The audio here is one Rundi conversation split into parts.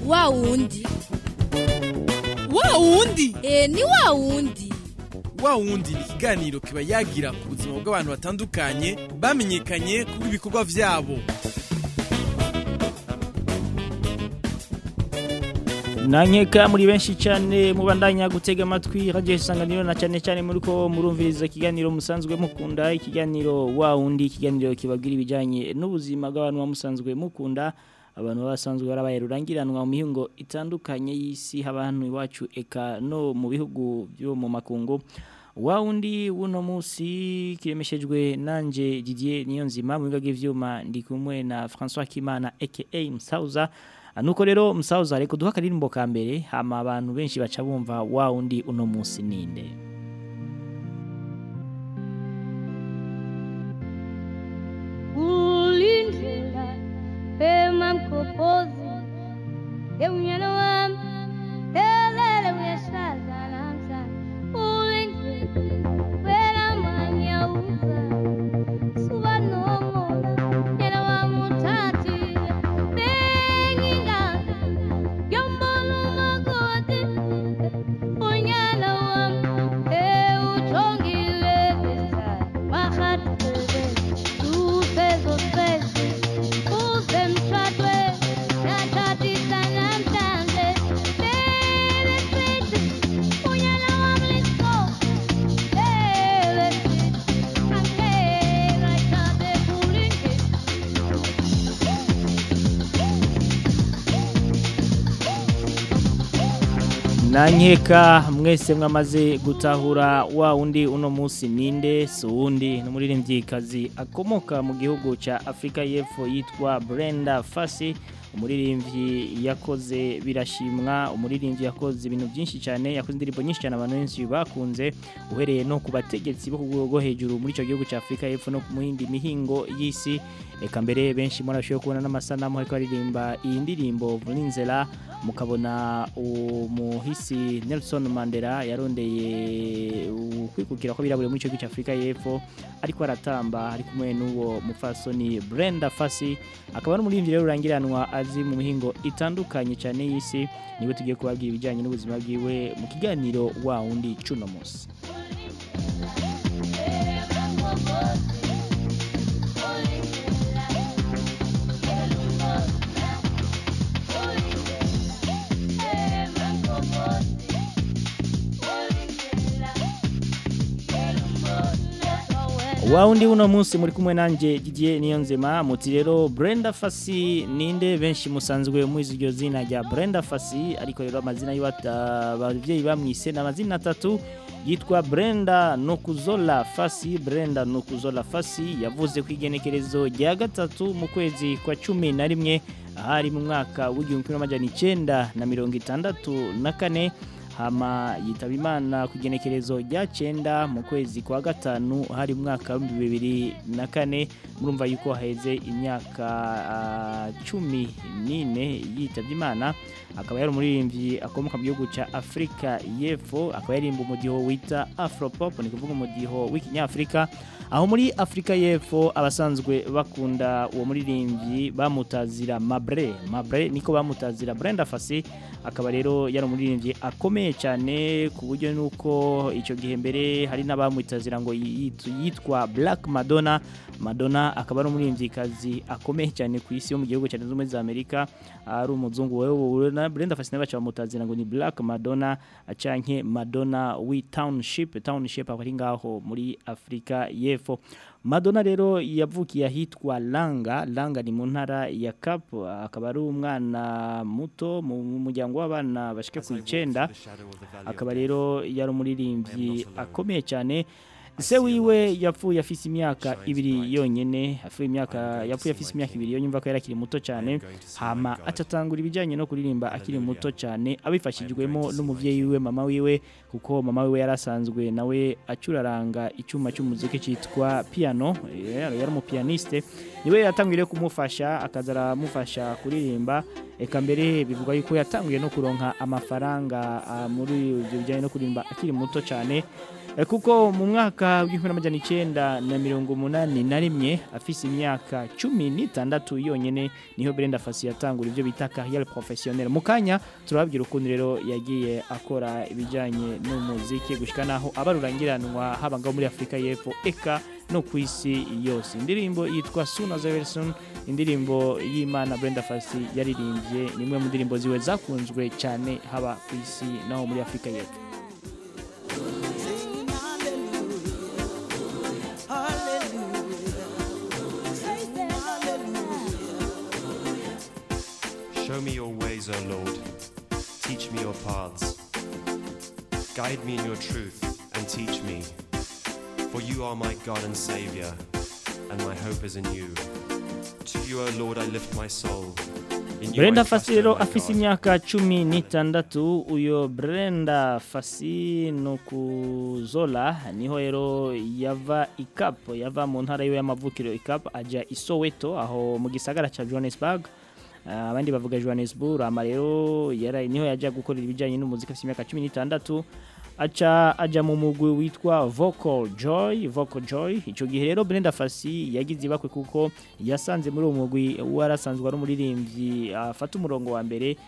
wa wundi wa wundi e ni wa wundi wa wundi ni ikiganiro kiba yagira ku buzima bw'abantu batandukanye bamenyekanye kuri ibikorwa vyabo nankeka muri benshi cyane mubandanya gutega amatwi radio isanganiro na cyane cyane muri ko murumviriza ikiganiro musanzwe mukunda ikiganiro wa wundi ikiganiro kibabwira ibijyanye n'ubuzima bw'abantu bamusanzwe mukunda abantu basanzwe barabaye rurangiranwa mu mihingo itandukanye y'isi abantu iwacu eka no mu bihugu byo mu makungu wa wundi wuno munsi kiremeshejwe nanje Didier Niyonzima mu biga by'ivyuma ndi kumwe na François Kimana aka Musauza nuko rero Musauza ariko duha karirimbo ka mbere hama abantu benshi baca bumva wa wundi uno munsi ninde ulindlela pema mkopozi eunyana wami elele uyashazana mzana ulindlela wena manyauza suba nomola nyana wamutatile benginga yombolo magoti unyana wami eutongile visa mahatele nankeka mwese mwamaze gutahura wa wundi uno munsi ninde si uwundi ni umuririmbyikazi akomoka mu gihugu cya afurika y'epfo yitwa Brenda Fassi umuririmbyi yakoze birashimwa umuririmbyi yakoze ibintu byinshi cyane yakoze indirimbo nyinshi cyane abantu benshi bakunze uhereye no ku bategetsi bo ku rwego rwo hejuru muri icyo gihugu cya afurika y'epfo no mu yindi mihingo y'isi reka mbere benshi murashoboye kubona n'amasanamu ariko aririmba iyi ndirimbo vuninzera mukabona umuhisi Nelson Mandela yarondeye kwikukira ko birabure muri icyo gihugu cya afurika y'epfo ariko aratamba ari kumwe n'uwo mupfasoni Brenda Fassi akaba ari umuririmbyi rero urangiranwa azi mu mihingo itandukanye cyane y'isi niwe tugiye kubabwira ibijyanye n'ubuzima bwiwe mu kiganiro wa wundi cuno munsi Waundi uno munsi muri kumwe nanje Didier Niyonzema muti rero Brenda Fassi ninde benshi musanzwe muizi iryo zina rya Brenda Fassi ariko rero amazina y'abavyeyi bamwise n'amazina atatu yitwa Brenda Nokuzola Fassi Brenda Nokuzola Fassi yavuze ku igenekerezo rya gatatu mu kwezi kwa cumi na rimwe ahari mu mwaka w'igihumbi kimwe n'amajana icenda na mirongo itandatu na kane hama yitaba imana ku igenekerezo rya cyenda mu kwezi kwa gatanu hari mwaka w'ibihumbi bibiri na kane murumva yuko haheze imyaka cumi n'ine yitabye imana akaba yari umuririmbyi akomoka mu gihugu cya afurika y'epfo akaba yarimba umudiho wita afropop ni kuvuga umudiho w'ikinyafurika aho muri afurika y'epfo abasanzwe bakunda uwo muririmbyi bamutazira mabre mabre niko bamutazira brenda fasi akaba rero yari umuririmbyi akomeye cyane ku buryo nuko icyo gihe mbere hari n'abamwitazira ngo yitwa black madonna madonna akaba ari umuririmbyikazi akomeye cyane ku isi yo mu gihugu cya zunze za amerika ari umuzungu wewe na brenda fasi nawe baca bamutazira ngo ni black madonna acanke madonna wi township township akaba ari ngaho muri afurika y'epfo Madonna rero yavukiye ahitwa Langa Langa ni mu ntara ya Cap akaba ari umwana muto mu muryango w'abana bashike ku 9 akaba rero yari umuririmbyi akomeye cyane se wiwe yapfuye afise imyaka ibiri yonyene afuye imyaka yapfuye afise imyaka ibiri yo nyumva ko yari akiri muto cyane hama atatangura ibijanye no kuririmba akiri muto cyane abifashijwemo n'umuvyeyi wiwe mama wiwe kuko mama wiwe yarasanzwe nawe acuraranga icyuma cy'umuziki cyitwa piano yari yari umupianiste niwe yatangwire kumufasha akaza aramufasha kuririmba eka mbere bivuga yuko yatanguye no kuronka amafaranga muri ibyo bijyanye no kuririmba akiri muto cyane Eh, kuko mu mwaka w'igihumbi n'amajana icenda na mirongo umunani na rimwe afise imyaka cumi n'itandatu yonyene niho Brenda Fassie yatangura ivyo bita carrière professionnelle mu kanya turababwira ukuntu rero yagiye akora ibijanye n'umuziki gushika naho abarurangiranwa haba ngaho muri Afrika y'Epfo eka no ku isi yose indirimbo yitwa Soon as a Very Soon indirimbo y'Imana Brenda Fassie yaririmbye ni imwe mu ndirimbo ziwe zakunzwe cyane haba ku isi naho muri Afrika y'Epfo Show me your ways, O Lord. Teach me your paths. Guide me in your truth and teach me. For you are my God and Savior, and my hope is in you. To you, O Lord, I lift my soul. In you Brenda I trust, Fassie O rero my afise God. imyaka cumi n'itandatu uyo Brenda Fassie no kuzola niho rero yava ikapo yava mu ntara yiwe y'amavukiro ikapo aja i Soweto aho mu gisagara ca Johannesburg Ah, abandi bavuga Johannesburg ama rero yara niho yaja gukorera ibijanye n'umuziki afise imyaka cumi n'itandatu aca aja mu mugwi witwa Vocal Joy Vocal Joy ico gihe rero Brenda Fassie yagize ibakwe kuko yasanze muri uwo mugwi warasanzwe ari umuririmbyi afata umurongo wa mbere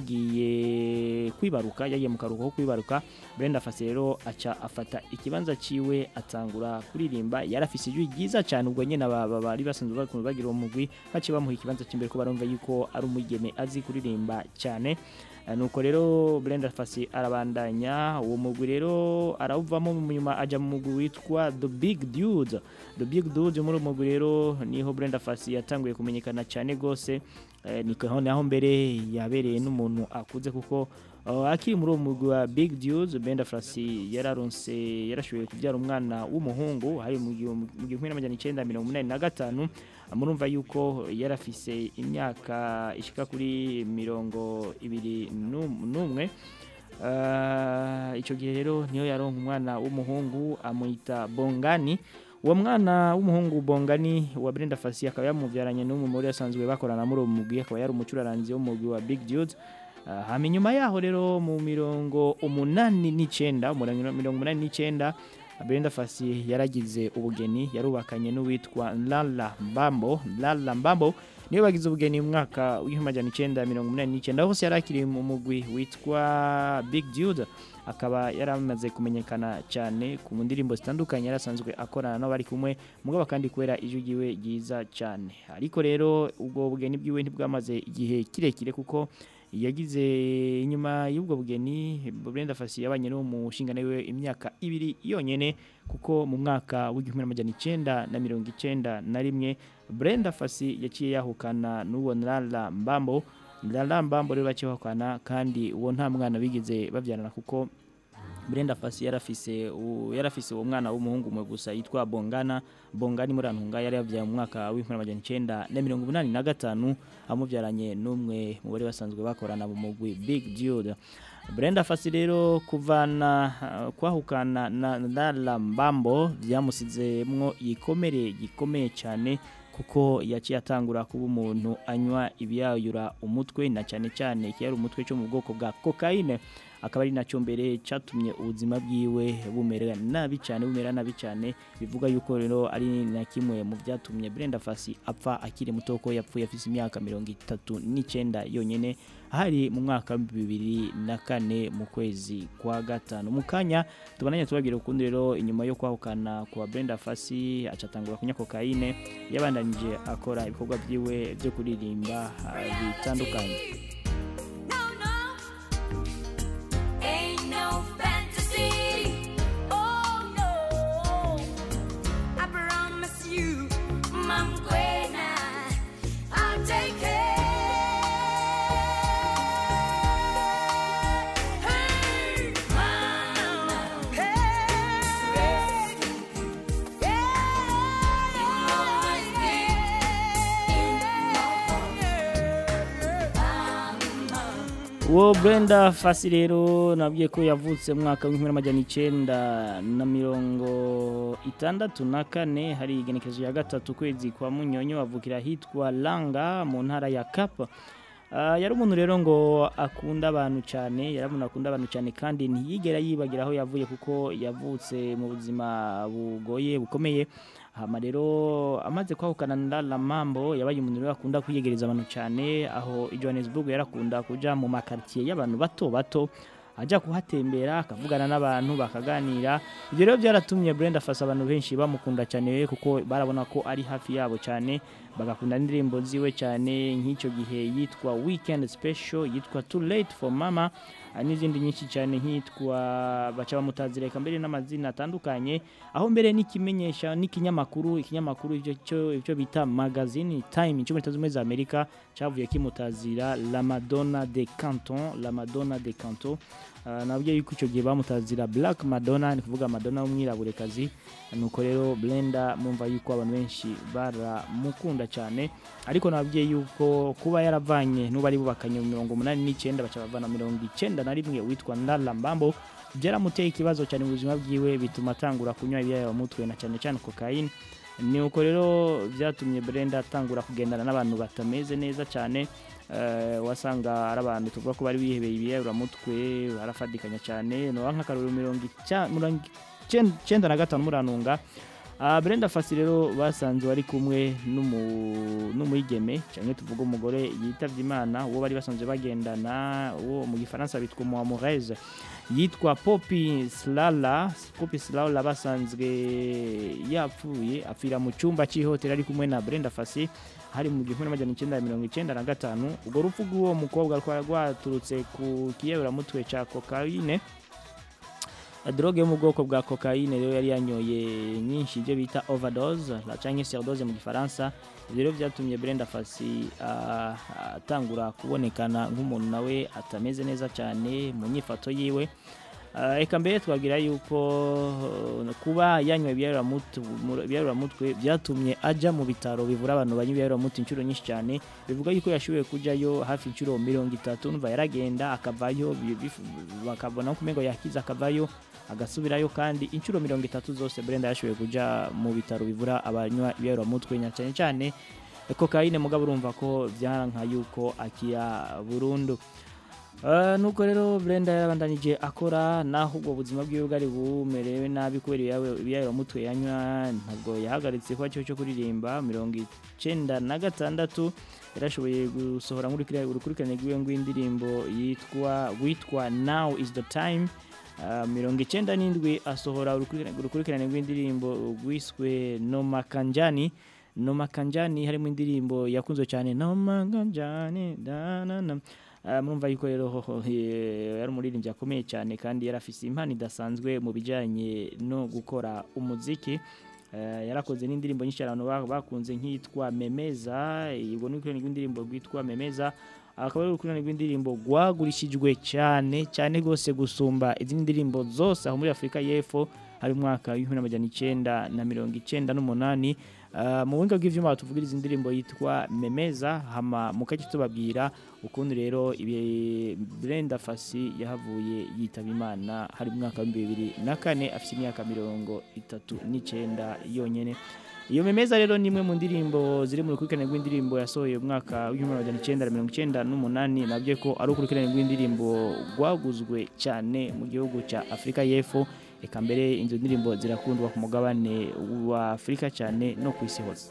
yagiye kwibaruka yagiye mu karuhuko ko kwibaruka Brenda Fassie rero aca afata ikibanza ciwe atangura kuririmba yarafise ijwi ryiza cyane ubwo nyene aba- aba- bari basanzwe bakunda bagira uwo mugwi baciye bamuha ikibanza c'imbere ko barumva yuko ari umugeme azi kuririmba cyane Eh, nuko rero Brenda Fassie arabandanya uwo mugwi rero arawuvamo mu nyuma aja mu mugwi witwa The Big Dude The Big Dude muri uwo mugwi rero niho Brenda Fassie yatanguye kumenyekana cyane gose eh, niko naho mbere yabereye n'umuntu akuze kuko uh, akiri muri uwo mugwi wa Big Dude Brenda Fassie yararonse yarashoboye kubyara umwana w'umuhungu hari mu gihumbi mu gihumbi n'amajana icenda mirongo umunani na gatanu murumva yuko yarafise imyaka ishika kuri mirongo ibiri n'um- n'umwe Ah, ico gihe rero niyo yaronka umwana w'umuhungu amwita Bongani uwo mwana w'umuhungu Bongani wa Brenda Fassie akaba yamuvyaranye n'umwe muri asanzwe bakorana muri uwo mugwi akaba yari umucuraranzi wo mu mugwi wa Big Dude Ah, hama inyuma yaho rero mu mirongo umunani n'icenda umurongo mirongo umunani n'icenda Brenda Fassie yaragize ubugeni yarubakanye n'uwitwa Lala Mbambo Lala Mbambo niyo bagize ubugeni mu mwaka w'igihumbi magana icenda mirongo umunani n'icenda hose yari akiri mu mugwi witwa Big Dude akaba yaramaze kumenyekana cyane ku ndirimbo zitandukanye yarasanzwe akorana n'abari kumwe mugabo kandi kubera ijwi ryiwe ryiza cyane ariko rero ubwo bugeni bwiwe ntibwamaze igihe kirekire kuko yagize inyuma y'ubwo bugeni Brenda Fassie yabanye no mu nshingano yiwe imyaka ibiri yonyene kuko mu mwaka w'igihumbi n'amajana icenda na mirongo icenda na rimwe Brenda Fassie yaciye yahukana n'uwo Lala Mbambo Lala Mbambo rero baciye bahukana kandi uwo nta mwana bigeze babyarana kuko Brenda Fassie yarafise u- yarafise uwo mwana w'umuhungu umwe gusa yitwa Bongana Bongani Murantunga yari yavyaye mu mwaka w'igihumbi n'amajana icenda na mirongo umunani na gatanu amubyaranye n'umwe mu bari basanzwe bakorana mu mugwi Big Dude Brenda Fassie rero kuvana uh, kwahukana na Lala Mbambo byamusizemwo igikomere gikomeye cyane kuko yaciye atangura kuba umuntu anywa ibyayura umutwe na cyane cyane kiyari umutwe cyo mu bwoko bwa cocaine akaba ari nacyo mbere cyatumye ubuzima bwiwe bumera nabi cyane bumera nabi cyane bivuga yuko rero ari na kimwe mu byatumye Brenda Fassie apfa akiri muto ko yapfuye afite imyaka mirongo itatu n'icyenda yonyine hari mu mwaka wa bibiri na kane mu kwezi kwa gatanu mu kanya tubonanye tubabwira ukundi rero inyuma yo kwahukana kwa Brenda Fassie acatangura kunywa cocaine yabandanije akora ibikorwa byiwe byo kuririmba ah, bitandukanye No, no, ain't no fantasy. Oh no, I promise you, Mom Gwen, I'll take care. Hey, Mama, hey, uwo Brenda Fassie rero nabwiye ko yavutse mu mwaka w'ibihumbi n'amajana icenda na mirongo itandatu na kane hari igenekerezo ya gatatu kwezi kwa munyonyo avukira ahitwa Langa mu ntara ya Kapa Ah, yari umuntu rero ngo akunda abantu cyane yari umuntu akunda abantu cyane kandi ntiyigera yibagira aho yavuye kuko yavutse mu buzima bugoye bukomeye hama rero amaze kwahukana na Lamambo yabaye umuntu rero akunda kwiyegereza abantu cyane aho i Johannesburg yarakunda kuja mu makartier y'abantu bato bato ajya kuhatembera akavugana n'abantu bakaganira ibyo rero byaratumye Brenda Fassie abantu benshi bamukunda cyane kuko barabona ko ari hafi yabo cyane bagakunda indirimbo ziwe cyane nk'icyo gihe yitwa Weekend Special yitwa Too Late for Mama hari n'izindi nyinshi cyane nk'itwa baca bamutazireka mbere n'amazina atandukanye aho mbere n'ikimenyesha n'ikinyamakuru ikinyamakuru icyo cyo- icyo bita magazine Time cyo muri Leta Zunze Ubumwe za Amerika cyavuye kimutazira La Madonna de Canton La Madonna de Canton Uh, nabyo yuko icyo gihe bamutazira Black Madonna ni kuvuga Madonna w'umwiraburekazi nuko rero Blenda mumva yuko abantu benshi baramukunda cyane ariko nababwiye yuko kuba yaravanye n'ubu ari bubakanye mu mirongo umunani n'icyenda baca bavana mirongo icyenda na rimwe witwa Ndala Mbambo byaramuteye ikibazo cyane mu buzima bwiwe bituma atangura kunywa ibiyayamutwe na cyane cyane cocaine ni uko rero byatumye Brenda atangura kugendana n'abantu batameze neza cyane eh, wasanga ari abantu tuvuga ko bari bihebeye ibiyayuramutwe barafadikanya cyane no nk'akaruru mirongo icya- mirongo icyen- icyenda na gatanu muranunga Ah, Brenda Fassie rero basanze bari kumwe n'umu- n'umwigeme cyangwa tuvuga umugore yitavye Imana uwo bari basanzwe bagendana uwo mu gifaransa bitwa Muamureze yitwa Poppy Slala Poppy Slala basanzwe yapfuye apfira mu cyumba cy'ihoteli ari kumwe na Brenda Fassie hari mu gihumbi n'amajana icyenda na mirongo icyenda na gatanu urwo rupfu rw'uwo mukobwa rwari rwaturutse ku kiyayuramutwe cya cocaine droge yo mu bwoko bwa cocaine rero yari yanyoye nyinshi ibyo bita overdose la cyangwa surdose mu gifaransa ibyo rero byatumye Brenda Fassie ah, atangura kubonekana nk'umuntu nawe atameze neza cyane mu nyifato yiwe Ah, Eka mbere twabwira yuko uh, kuba yanywa ibiyaruramutwe byatumye ajya mu bitaro bivura abantu banywa ibiyaruramutwe inshuro nyinshi cyane bivuga yuko yashoboye kujyayo hafi inshuro mirongo itatu numva yaragenda akavayo bi- bif- bakabona ko umengo yakize akavayo agasubirayo kandi inshuro mirongo itatu zose Brenda yashoboye kujya mu bitaro bivura abanywa ibiyaruramutwe na cyane cyane kokayine mugabo urumva ko byaranka yuko akira burundu Uh, nuko rero Brenda yarabandanije akora naho ubwo buzima bwiwe bwari bumerewe nabi kubera ibiyayura mutwe yanywa ntabwo yahagaritse kuba cyo cyo kuririmba mirongo icenda na gatandatu yarashoboye gusohora urukurikirane rw'iwe rw'indirimbo yitwa witwa now is the time Uh, mirongo icenda n'indwi asohora urukurikirane urukurikirane rw'indirimbo rwiswe noma kanjani noma kanjani harimo indirimbo yakunzwe cyane noma kanjani danana Uh, murumva yuko rero hoho, eh, yari umuririmbyi akomeye cyane kandi yari afise impano idasanzwe mu bijyanye no gukora umuziki Uh, yarakoze n'indirimbo nyinshi abantu ba- bakunze nk'iyitwa memeza ubwo ni urukurikirane rw'indirimbo rwitwa memeza akaba ari urukurikirane rw'indirimbo rwagurishijwe cyane cyane rwose gusumba izindi ndirimbo zose aho muri afurika y'epfo hari umwaka w'ibihumbi n'amajana icyenda na mirongo icyenda n'umunani Uh, mu buhinga bw'ivyuma tuvugira izi ndirimbo yitwa memeza hama mukajya tubabwira ukuntu rero ibi Brenda Fassie yahavuye yitaba Imana hari mu mwaka wa bibiri na kane afite imyaka mirongo itatu n'icyenda yonyene iyo memeza rero ni imwe mu ndirimbo ziri mu rukurikirane rw'indirimbo yasohoye mu mwaka w'ibihumbi magana icyenda na mirongo icyenda n'umunani nabyo ko ari urukurikirane rw'indirimbo rwaguzwe cyane mu gihugu cya Afurika y'Epfo eka mbere izo ndirimbo zirakundwa ku mugabane wa Afurika cyane no ku isi hose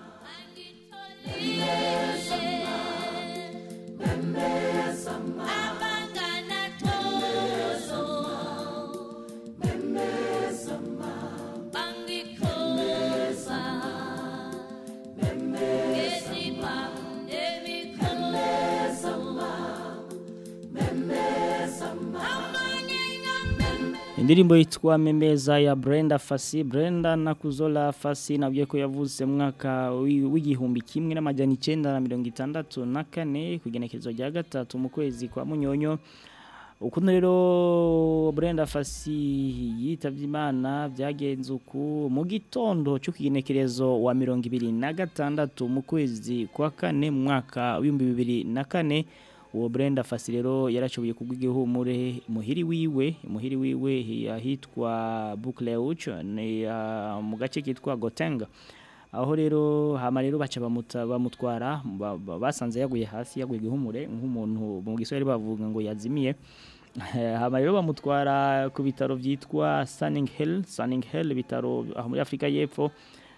indirimbo yitwa memeza ya Brenda Fassie Brenda Nakuzola Fassie nabwiye ko yavutse mu mwaka wi- w'igihumbi kimwe n'amajana icyenda na mirongo itandatu na kane ku igenekerezo rya gatatu mu kwezi kwa munyonyo ukuntu rero Brenda Fassie yitavye Imana byagenze uku mu gitondo cyo kigenekerezo wa mirongo ibiri na gatandatu mu kwezi kwa kane mu mwaka w'ibihumbi bibiri na kane uwo Brenda Fassie rero yarashoboye kugwa igihumure muhiri wiwe muhiri wiwe ahitwa Bukleuch ni ah, mu gace kitwa Gotenga aho rero hama rero baca bamuta- bamutwara ba- ba- basanze yaguye hasi yaguye gihumure nk'umuntu mu giswahili bavuga ngo yazimiye hama rero bamutwara ku bitaro byitwa Sunning Hill Sunning Hill bitaro aho muri Afrika y'Epfo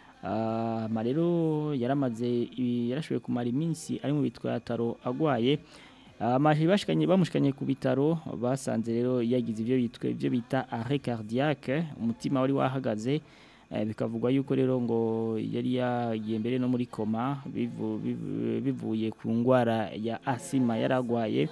Ah, hama rero yaramaze ibi- yarashoboye kumara iminsi ari mu bitaro agwaye amaje bashikanye bamushikanye ku bitaro basanze rero yagize ibyo bitwe ibyo bita arrêt cardiaque umutima wari wahagaze eh, bikavugwa yuko rero ngo yari yagiye mbere no muri koma bivu- bivu- bivuye ku ndwara ya asima yaragwaye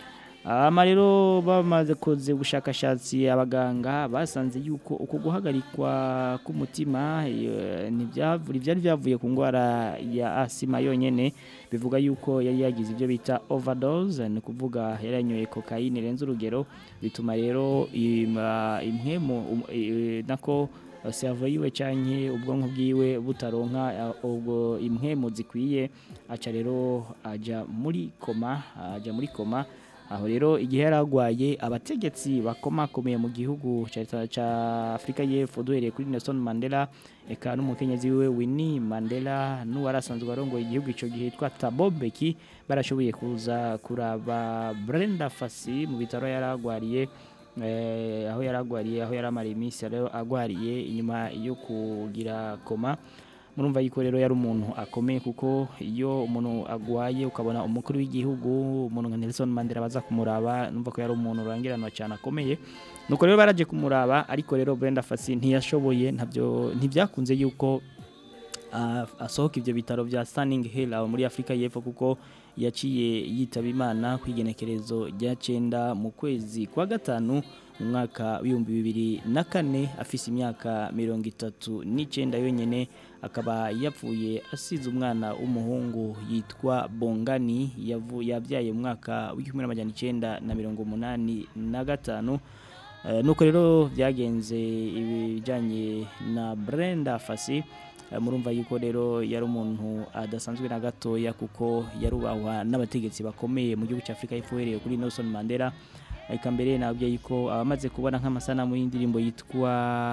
ama rero bamaze koze ubushakashatsi abaganga basanze yuko uko guhagarikwa k'umutima eh, ntibyavura ibyari byavuye ku ndwara ya asima yonyene bivuga yuko yari yagize ibyo bita overdose ni ukuvuga yari yanyoye kokayine irenze urugero bituma rero ima- impwemu um- eh, nako servo yiwe canke ubwonko bwiwe butaronka eh, ubwo impwemu zikwiye aca rero aja muri koma aja muri koma aho rero igihe yari agwaye abategetsi bakomakomeye mu gihugu ca leta ca Afrika y'Epfo duhereye kuri Nelson Mandela eka n'umukenyezi wiwe Winnie Mandela n'uwari asanzwe arongoye igihugu ico gihe yitwa Thabo Mbeki barashoboye kuza kuraba Brenda Fassie mu bitaro yari agwariye eh, aho yari agwariye aho yari amara iminsi rero agwariye inyuma yo kugira koma murumva yuko rero yari umuntu akomeye kuko iyo umuntu agwaye ukabona umukuru w'igihugu umuntu nka Nelson Mandela baza kumuraba numva ko yari umuntu urangiranwa cyane akomeye nuko rero baraje kumuraba ariko rero Brenda Fassie ntiyashoboye ntabyo ntibyakunze yuko ah, asohoka ibyo bitaro bya Standing Hill aho muri Afrika y'Epfo kuko yaciye yitaba Imana ku igenekerezo rya cenda mu kwezi kwa gatanu mu mwaka w'ibihumbi bibiri na kane afise imyaka mirongo itatu n'icenda yonyene akaba yapfuye asize umwana w'umuhungu yitwa Bongani yavu- yabyaye mu mwaka w'igihumbi n'amajana icenda na mirongo umunani na gatanu Eh, nuko rero byagenze ibijyanye na Brenda Fassie Eh, murumva yuko rero yari umuntu adasanzwe na gatoya kuko yarubahwa n'abategetsi bakomeye mu gihugu cya Afurika y'Epfo uhereye kuri Nelson Mandela eka mbere nabwiye yuko abamaze kubona nk'amasanamu y'indirimbo yitwa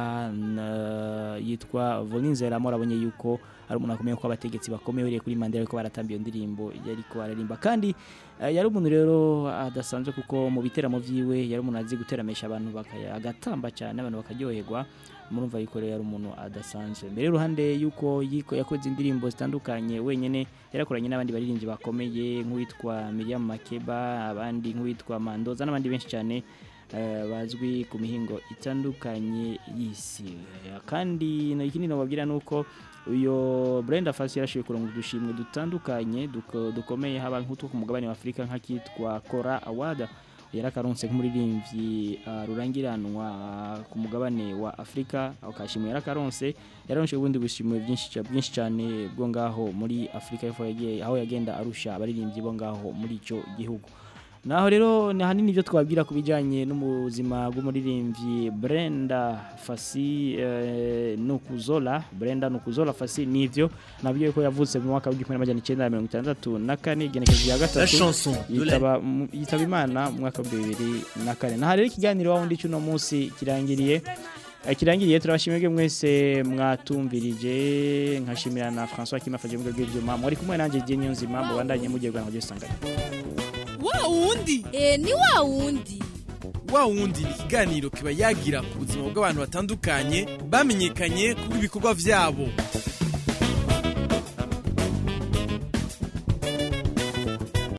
na- yitwa Volinzera murabonye yuko ari umuntu akomeye ko abategetsi bakomeye uhereye kuri Mandela ariko baratamba iyo ndirimbo yariko bararimba kandi eh, yari umuntu rero adasanzwe kuko mu biteramo vyiwe yari umuntu azi guteramisha abantu bakaya agatamba cyane abantu bakaryoherwa murumva yuko rero yari umuntu adasanzwe mbere y'uruhande yuko yiko yakoze indirimbo zitandukanye wenyene yarakoranye n'abandi baririmbyi bakomeye nk'uwitwa Miriam Makeba abandi nk'uwitwa Mandoza n'abandi benshi cyane eh, bazwi ku mihingo itandukanye y'isi Eh, kandi no ikindi nababwira nuko uyo Brenda Fassie yarashoboye kuronka udushimwe dutandukanye duko- dukomeye haba nk'utwo ku mugabane wa Afurika nk'akitwa Kora Award yarakaronse nk'umuririmbyi uh, rurangiranwa ku mugabane wa Afrika akashimwe yarakaronse yararonse ubundi bushimwe byinshi ca- byinshi cyane bwo ngaho muri Afrika y'Epfo yagiye aho yagenda arusha abaririmbyi bo ngaho muri ico gihugu naho rero ni hanini ibyo twabwira ku bijyanye n'ubuzima bw'umuririmbyi Brenda Fassie eh, Nukuzola Brenda Nukuzola Fassie nivyo nabyo ko yavutse mu mwaka w'igihumbi n'amajana icenda na mirongo itandatu na kane igenekerezo rya La gatatu chanson de la yitaba mu- yitaba imana mu mwaka wa bibiri na kane naha rero ikiganiro wa wundi cy'uno munsi kirangiriye Eh, kirangiriye turabashimira mwese mwatumvirije nkashimira na François Kimafaje mu rwego rw'ibyuma mwari kumwe nanjye Dieu Niyonzima mubandanye mugerwa ngo gisangane wa wundi e ni wa wundi wa wundi ni ikiganiro kiba yagira ku buzima bw'abantu batandukanye bamenyekanye kubw'ibikorwa byabo